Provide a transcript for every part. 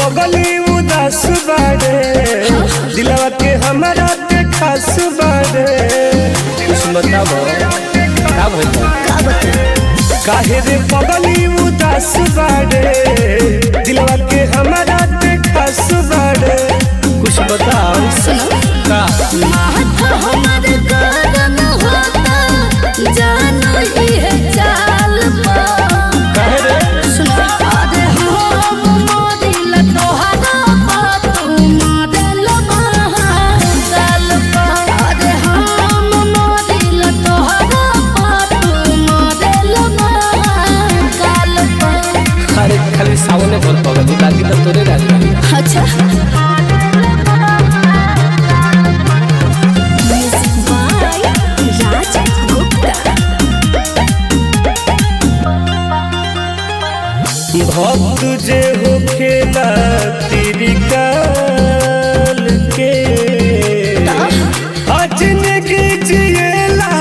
पगली उदास बाड़े दिलवा के हमारा के खास बाड़े कुछ बताबो का भइल बा? का बता काहे रे पगली उदास बाड़े दिलवा के हमारा के खास बाड़े कुछ बताओ सुनो का महत हमर गगन होता जानो इहे चाल पा काहे रे सुनो अरे हम मोदिल तोहरा पा तू मोदिल महाकाल पा अरे हम मोदिल तोहरा पा तू मोदिल महाकाल पा अरे खाली सावने भर पगली बाकी तो तोरे गाली अच्छा म्यूजिक बाय राज गुप्ता भक्त जे हो खेला तेरी काल के अजनगी जिएला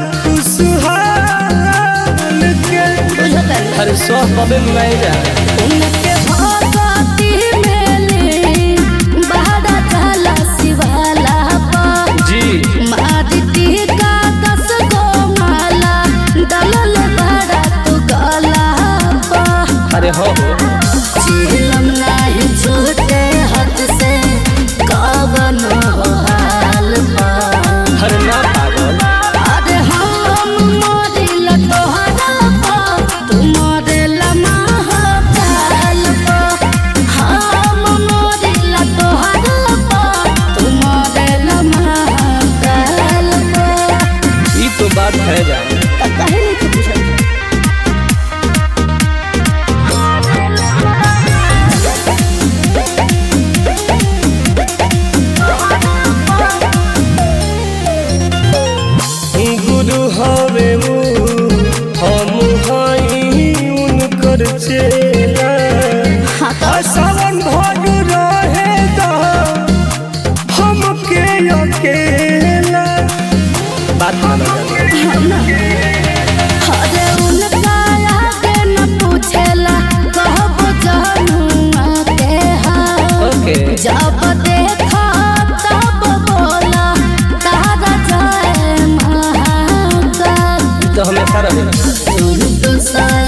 खुशहाल के अरे सौ कबे मिलाई जा उनके भगती मेले बहरा चला शिवाला पा जी मादिती का दस गो माला दलल बहरा तू गला पा अरे हो हो चिलम नाही छूटे हाथ से कवन हो हाल पा अरे ना पागल अरे हम मोदिल तोहरा पा तू मोदिल महाकाल पा हम मोदिल तोहरा पा तू मोदिल महाकाल पा ये तो बात है जा त कहे नहीं कुछ बुझल गुरु हवे वो हम हई उनकर चेला हाँ तो आ सावन भर रहे दा हमके अकेला बात मानो जा अरे उनका आगे न पूछेला कहबो जहनुआ के हाल ओके जब देखा तब बोला तारा जय महाकाल तो हमेशा रहे तुम तो सर